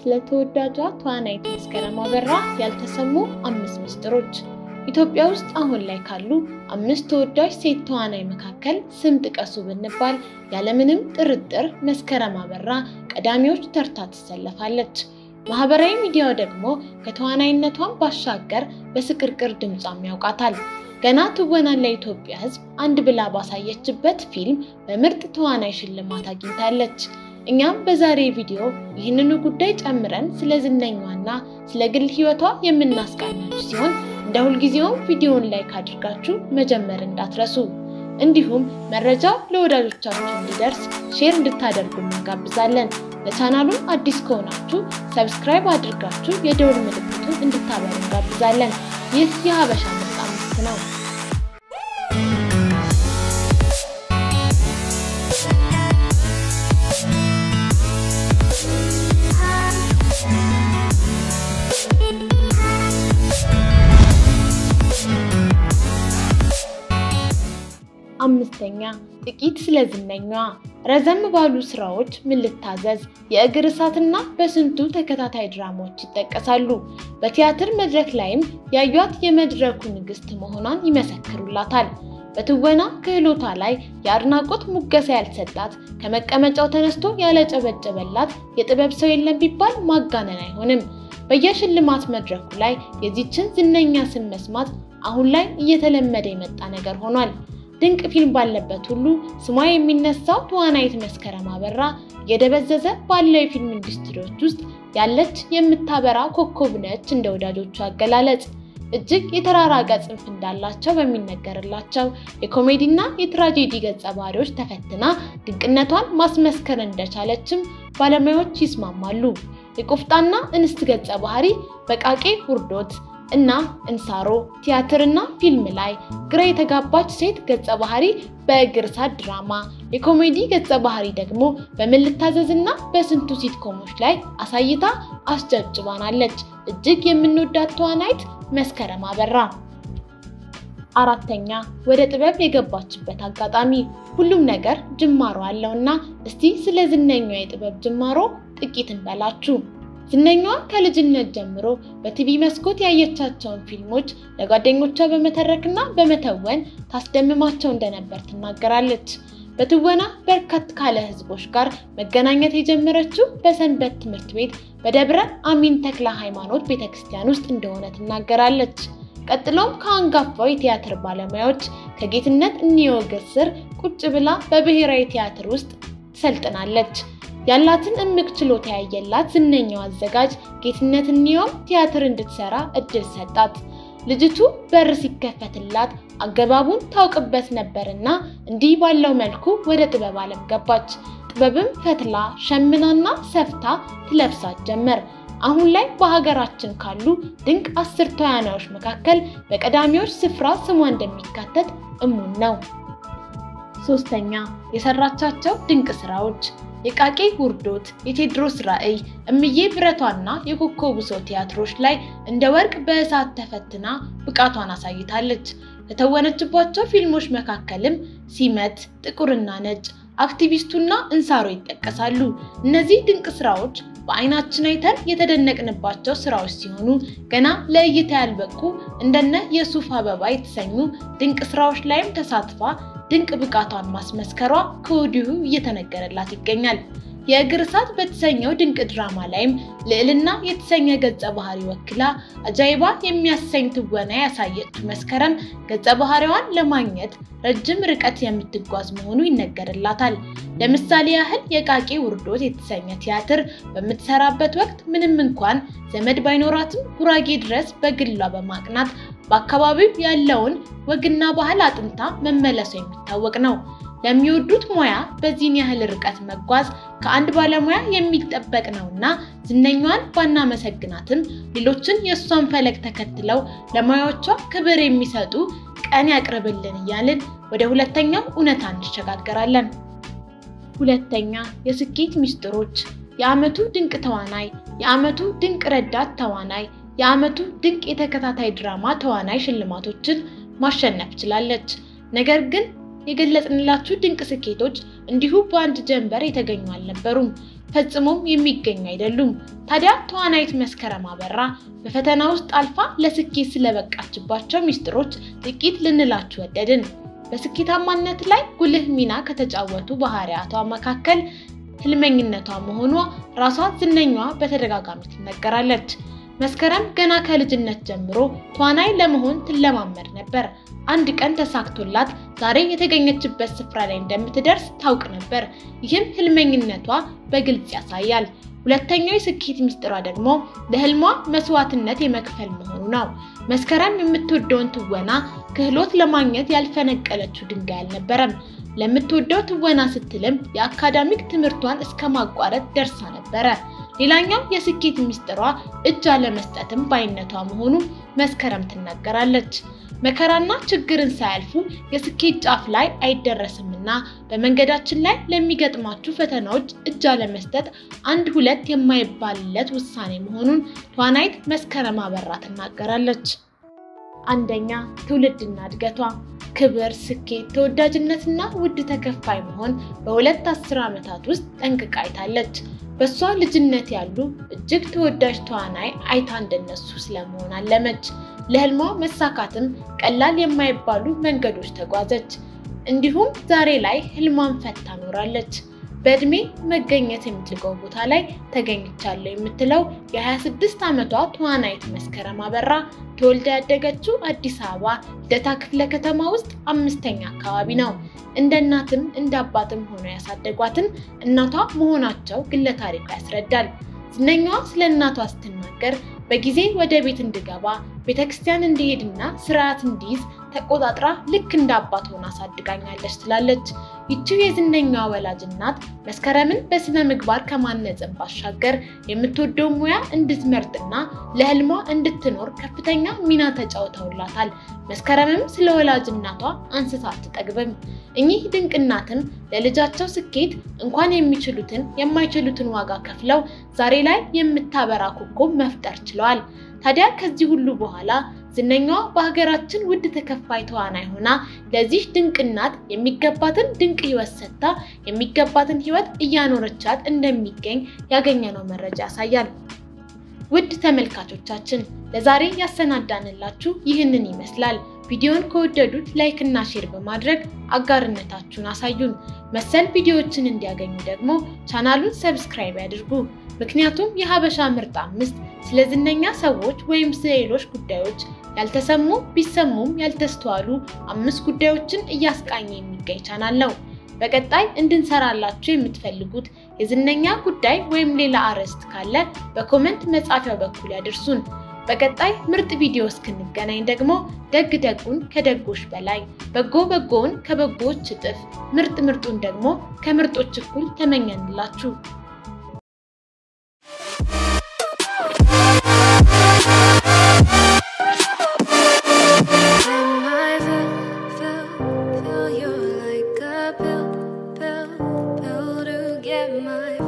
ስለ ተወዳጇ ተዋናይት መስከረም አበራ ያልተሰሙ አምስት ምስጢሮች። ኢትዮጵያ ውስጥ አሁን ላይ ካሉ አምስት ተወዳጅ ሴት ተዋናይ መካከል ስም ጥቀሱ ብንባል ያለምንም ጥርጥር መስከረም አበራ ቀዳሚዎች ተርታ ትሰለፋለች። ማህበራዊ ሚዲያው ደግሞ ከተዋናይነቷን ባሻገር በስቅርቅር ድምጿም ያውቃታል። ገና ትወናን ለኢትዮጵያ ሕዝብ አንድ ብላ ባሳየችበት ፊልም በምርጥ ተዋናይ ሽልማት አግኝታለች። እኛም በዛሬ ቪዲዮ ይህንኑ ጉዳይ ጨምረን ስለ ዝነኛዋና ስለ ግል ህይወቷ የምናስቃኛችሁ ሲሆን እንደ ሁልጊዜውም ቪዲዮውን ላይክ አድርጋችሁ መጀመር እንዳትረሱ። እንዲሁም መረጃው ለወዳጆቻችሁ እንዲደርስ ሼር እንድታደርጉ እናጋብዛለን። ለቻናሉም አዲስ ከሆናችሁ ሰብስክራይብ አድርጋችሁ የደውል ምልክቱን እንድታበሩ እንጋብዛለን። ይህ የሀበሻ ምርጥ አምስት ነው። አምስተኛ ጥቂት ስለ ዝነኛዋ። ረዘም ባሉ ስራዎች ምን ልታዘዝ፣ የእግር እሳትና በስንቱ ተከታታይ ድራማዎች ይጠቀሳሉ። በቲያትር መድረክ ላይም ያዩት የመድረኩ ንግስት መሆኗን ይመሰክሩላታል። በትወና ክህሎቷ ላይ የአድናቆት ሙገሳ ያልሰጣት ከመቀመጫው ተነስቶ ያለጨበጨበላት የጥበብ ሰው የለም ቢባል ማጋነን አይሆንም። በየሽልማት መድረኩ ላይ የዚችን ዝነኛ ስም መስማት አሁን ላይ እየተለመደ የመጣ ነገር ሆኗል። ድንቅ ፊልም ባለበት ሁሉ ስሟ የሚነሳው ተዋናይት መስከረም አበራ እየደበዘዘ ባለው የፊልም ኢንዱስትሪዎች ውስጥ ያለች የምታበራ ኮከብ ነች። እንደ ወዳጆቹ አገላለጽ እጅግ የተራራቀ ጽንፍ እንዳላቸው በሚነገርላቸው የኮሜዲና የትራጄዲ ገጸ ባህሪዎች ተፈትና ድንቅነቷን ማስመስከር እንደቻለችም ባለሙያዎች ይስማማሉ። የቆፍጣና እንስት ገጸ ባህሪ በቃቄ ውርዶት እና እንሳሮ ቲያትርና ፊልም ላይ ግራ የተጋባች ሴት ገጸ ባህሪ በእግር እሳት ድራማ፣ የኮሜዲ ገጸ ባህሪ ደግሞ በምን ልታዘዝና በስንቱ ሲትኮሞች ላይ አሳይታ አስጨብጭባናለች። እጅግ የምንወዳት ተዋናይት መስከረም አበራ። አራተኛ ወደ ጥበብ የገባችበት አጋጣሚ። ሁሉም ነገር ጅማሮ አለውና እስቲ ስለ ዝነኛዋ የጥበብ ጅማሮ ጥቂት እንበላችሁ። ዝነኛዋ ከልጅነት ጀምሮ በቲቪ መስኮት ያየቻቸውን ፊልሞች ለጓደኞቿ በመተረክና በመተወን ታስደምማቸው እንደነበር ትናገራለች። በትወና በርከት ካለ ሕዝቦች ጋር መገናኘት የጀመረችው በሰንበት ትምህርት ቤት በደብረ አሚን ተክለ ሃይማኖት ቤተክርስቲያን ውስጥ እንደሆነ ትናገራለች። ቀጥሎም ከአንጋፋው የቲያትር ባለሙያዎች ከጌትነት እንየወገር ስር ቁጭ ብላ በብሔራዊ ቲያትር ውስጥ ትሰልጥናለች። ያላትን እምቅ ችሎታ ያየላት ዝነኛው አዘጋጅ ጌትነት እንየውም ቲያትር እንድትሰራ እድል ሰጣት። ልጅቱ በር ሲከፈትላት አገባቡን ታውቅበት ነበርና እንዲህ ባለው መልኩ ወደ ጥበብ ዓለም ገባች። ጥበብም ፈትላ ሸምናና ሰፍታ ትለብሳት ጀመር። አሁን ላይ በሀገራችን ካሉ ድንቅ አስር ተዋናዮች መካከል በቀዳሚዎች ስፍራ ስሟ እንደሚካተት እሙን ነው። ሶስተኛ የሰራቻቸው ድንቅ ስራዎች የቃቄ ውርዶት፣ የቴዎድሮስ ራዕይ፣ እምዬ ብረቷና የኮከቡ ሰው ቲያትሮች ላይ እንደ ወርቅ በእሳት ተፈትና ብቃቷን አሳይታለች። ከተወነችባቸው ፊልሞች መካከልም ሲመት፣ ጥቁርና ነጭ፣ አክቲቪስቱና እንሳሮ ይጠቀሳሉ። እነዚህ ድንቅ ስራዎች በአይናችን አይተን የተደነቅንባቸው ስራዎች ሲሆኑ ገና ለእይታ ያልበቁ እንደነ የሱፍ አበባ የተሰኙ ድንቅ ስራዎች ላይም ተሳትፋ ድንቅ ብቃቷን ማስመስከሯ ከወዲሁ እየተነገረላት ይገኛል። የእግር እሳት በተሰኘው ድንቅ ድራማ ላይም ልዕልና የተሰኘ ገጸ ባህሪ ወክላ አጃይባ የሚያሰኝ ትወና ያሳየችው መስከረም ገጸ ባህሪዋን ለማግኘት ረጅም ርቀት የምትጓዝ መሆኑ ይነገርላታል። ለምሳሌ ያህል የቃቄ ውርዶት የተሰኘ ቲያትር በምትሰራበት ወቅት ምንም እንኳን ዘመድ ባይኖራትም ጉራጌ ድረስ በግሏ በማቅናት በአካባቢው ያለውን ወግና ባህል አጥንታ መመለሷ የሚታወቅ ነው። ለሚወዱት ሙያ በዚህን ያህል ርቀት መጓዝ ከአንድ ባለሙያ የሚጠበቅ ነውና ዝነኛዋን ባናመሰግናትም ሌሎችን የእሷን ፈለግ ተከትለው ለሙያዎቿ ክብር የሚሰጡ ቀን ያቅርብልን እያልን ወደ ሁለተኛው እውነታ እንሸጋገራለን። ሁለተኛ የስኬት ሚስጥሮች። የዓመቱ ድንቅ ተዋናይ፣ የዓመቱ ድንቅ ረዳት ተዋናይ፣ የዓመቱ ድንቅ የተከታታይ ድራማ ተዋናይ ሽልማቶችን ማሸነፍ ችላለች። ነገር ግን የገለጽንላችሁ ድንቅ ስኬቶች እንዲሁ በአንድ ጀንበር የተገኙ አልነበሩም። ፈጽሞም የሚገኙ አይደሉም። ታዲያ ተዋናይት መስከረም አበራ በፈተና ውስጥ አልፋ ለስኬት ስለበቃችባቸው ሚስጥሮች ጥቂት ልንላችሁ ወደድን። በስኬታማነት ላይ ጉልህ ሚና ከተጫወቱ ባህሪያቷ መካከል ህልመኝነቷ መሆኗ ራሷ ዝነኛዋ በተደጋጋሚ ትነገራለች። መስከረም ገና ከልጅነት ጀምሮ ተዋናይ ለመሆን ትለማመድ ነበር። አንድ ቀን ተሳክቶላት ዛሬ የተገኘችበት ስፍራ ላይ እንደምትደርስ ታውቅ ነበር። ይህም ህልመኝነቷ በግልጽ ያሳያል። ሁለተኛው የስኬት ሚስጥሯ ደግሞ ለህልሟ መስዋዕትነት የመክፈል መሆኑ ነው። መስከረም የምትወደውን ትወና ክህሎት ለማግኘት ያልፈነቀለችው ድንጋይ አልነበረም። ለምትወደው ትወና ስትልም የአካዳሚክ ትምህርቷን እስከ ማቋረጥ ደርሳ ነበረ። ሌላኛው የስኬት ሚስጥሯ እጅ አለመስጠትም ባይነቷ መሆኑ መስከረም ትናገራለች። መከራና ችግርን ሳያልፉ የስኬት ጫፍ ላይ አይደረስምና በመንገዳችን ላይ ለሚገጥማችሁ ፈተናዎች እጅ አለመስጠት አንድ ሁለት የማይባልለት ውሳኔ መሆኑን ተዋናይት መስከረም አበራ ትናገራለች። አንደኛ ትውልድና እድገቷ ክብር፣ ስኬት፣ ተወዳጅነትና ውድ ተከፋይ መሆን በሁለት አስር ዓመታት ውስጥ ጠንቅቃ አይታለች። በእሷ ልጅነት ያሉ እጅግ ተወዳጅ ተዋናይ አይታ እንደነሱ ስለመሆን አለመች። ለህልሟ መሳካትም ቀላል የማይባሉ መንገዶች ተጓዘች። እንዲሁም ዛሬ ላይ ህልሟን ፈታ ኖራለች። በእድሜ መገኘት የምትልቀው ቦታ ላይ ተገኝቻለሁ የምትለው የ26 ዓመቷ ተዋናይት መስከረም አበራ ተወልዳ ያደገችው አዲስ አበባ ልደታ ክፍለ ከተማ ውስጥ አምስተኛ አካባቢ ነው። እንደ እናትም እንደ አባትም ሆነው ያሳደጓትን እናቷ መሆናቸው ግለ ታሪኳ ያስረዳል። ዝነኛዋ ስለ እናቷ ስትናገር በጊዜ ወደ ቤት እንድገባ ቤተክርስቲያን እንዲሄድና ስርዓት እንዲይዝ ተቆጣጥራ ልክ እንደ አባት ሆና አሳድጋኛለች ትላለች። ይቺው የዝነኛዋ ወላጅ እናት መስከረምን በስነ ምግባር ከማነጽን ባሻገር የምትወደው ሙያ እንድትመርጥና ለህልሟ እንድትኖር ከፍተኛ ሚና ተጫውተውላታል። መስከረምም ስለ ወላጅ እናቷ አንስታ አትጠግብም። እኚህ ድንቅ እናትም ለልጃቸው ስኬት እንኳን የሚችሉትን የማይችሉትን ዋጋ ከፍለው ዛሬ ላይ የምታበራ ኮከብ መፍጠር ችለዋል። ታዲያ ከዚህ ሁሉ በኋላ ዝነኛዋ በሀገራችን ውድ ተከፋይ ተዋናይ ሆና ለዚህ ድንቅ እናት የሚገባትን ድንቅ ህይወት ሰጥታ የሚገባትን ህይወት እያኖረቻት እንደሚገኝ ያገኘነው መረጃ ያሳያል። ውድ ተመልካቾቻችን ለዛሬ ያሰናዳንላችሁ ይህንን ይመስላል። ቪዲዮን ከወደዱት ላይክ እና ሼር በማድረግ አጋርነታችሁን አሳዩን። መሰል ቪዲዮዎችን እንዲያገኙ ደግሞ ቻናሉን ሰብስክራይብ ያድርጉ። ምክንያቱም የሀበሻ ምርጥ አምስት ስለ ዝነኛ ሰዎች ወይም ስለ ሌሎች ጉዳዮች ያልተሰሙ ቢሰሙም ያልተስተዋሉ አምስት ጉዳዮችን እያስቃኘ የሚገኝ ቻናል ነው። በቀጣይ እንድንሰራላችሁ የምትፈልጉት የዝነኛ ጉዳይ ወይም ሌላ አርዕስት ካለ በኮመንት መጻፊያው በኩል ያድርሱን። በቀጣይ ምርጥ ቪዲዮ እስክንገናኝ ደግሞ ደግ ደጉን ከደጎች በላይ በጎ በጎውን ከበጎዎች እጥፍ ምርጥ ምርጡን ደግሞ ከምርጦች እኩል ተመኘንላችሁ። When I feel, feel, feel you're like a pill, pill, pill to get my